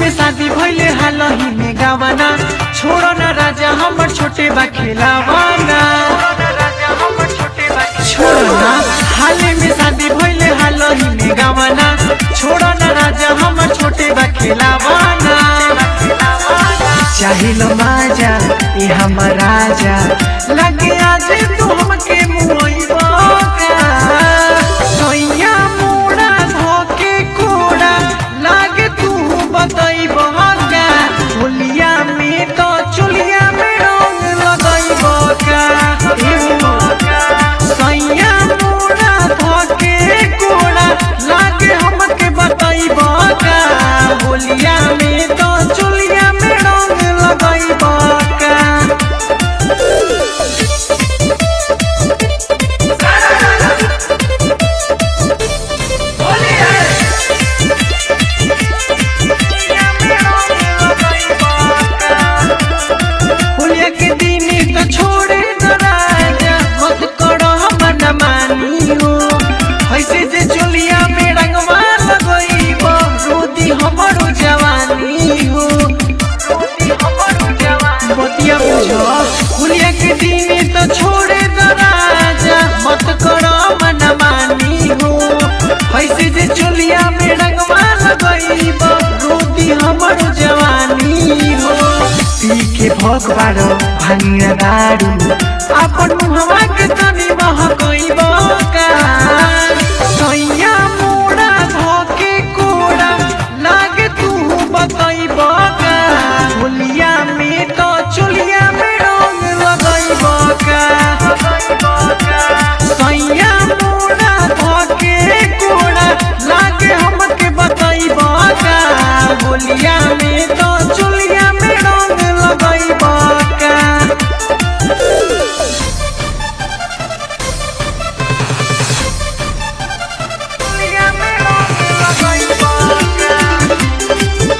में शादी भइले हालही में गावाना छोड़ो ना राजा हमर छोटे बा खेलावाना छोड़ो ना हाले में शादी भइले हालही में गावाना छोड़ो ना राजा हमर छोटे बा खेलावाना चाहिलो माजा ये हमर राजा लगे आज तू हमके मुइबा सोइया मोड़ा धोके कोड़ा लागे तू बतइबा का होलिया में तो चुलिया में रंग लगइबा का सोइया मोड़ा धोके कोड़ा लागे हमके बतइबा का होलिया में तो चुलिया में रंग लगइबा का होलिया के दिन तो छोड़े न राजा मत करो हमन मानी हो ऐसे जे चोलिया में रंगवा लगइबो रोदी हमरो जवानी हो बतिया बुझो होलिया के दिन तो छोड़े न राजा मत करो मन मानी हो ऐसे जे चोलिया में रंगवा लगइबो रोदी हमरो जवानी हो पी के भोग बारो भांगिया दारू अपन मुहवा के तनी महकइबो का सैया मोड़ा धोके कोड़ा लागे तू बतइबो का होलिया में तो चुलिया में रंग लगइबो का सैया मोड़ा धोके कोड़ा लागे हमके बतइबो का होलिया में तो चुलिया में रंग लगइबो का चुलिया में रंग लगइबो का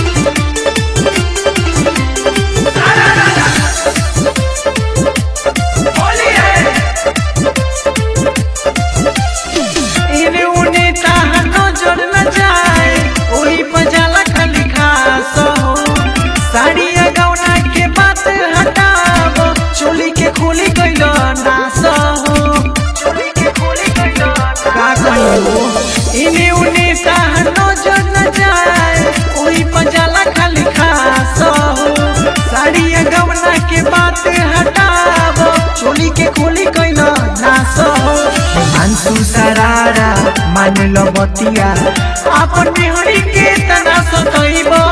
इने उने ताहा नजर न जाए ओही पजाला खाली खास हो साड़िया गौना के बात हटाव चोली के खोली गइल नास हो चोली के खोली गइल का कहियो इने उने ताहा नजर न जाए ओही पजाला खाली खास हो साड़िया गौना के बात हटाव चोली के खोली गइल नास हो अंशु सरारा मान लो बतिया अपन बिहड़ी के तना सतइबो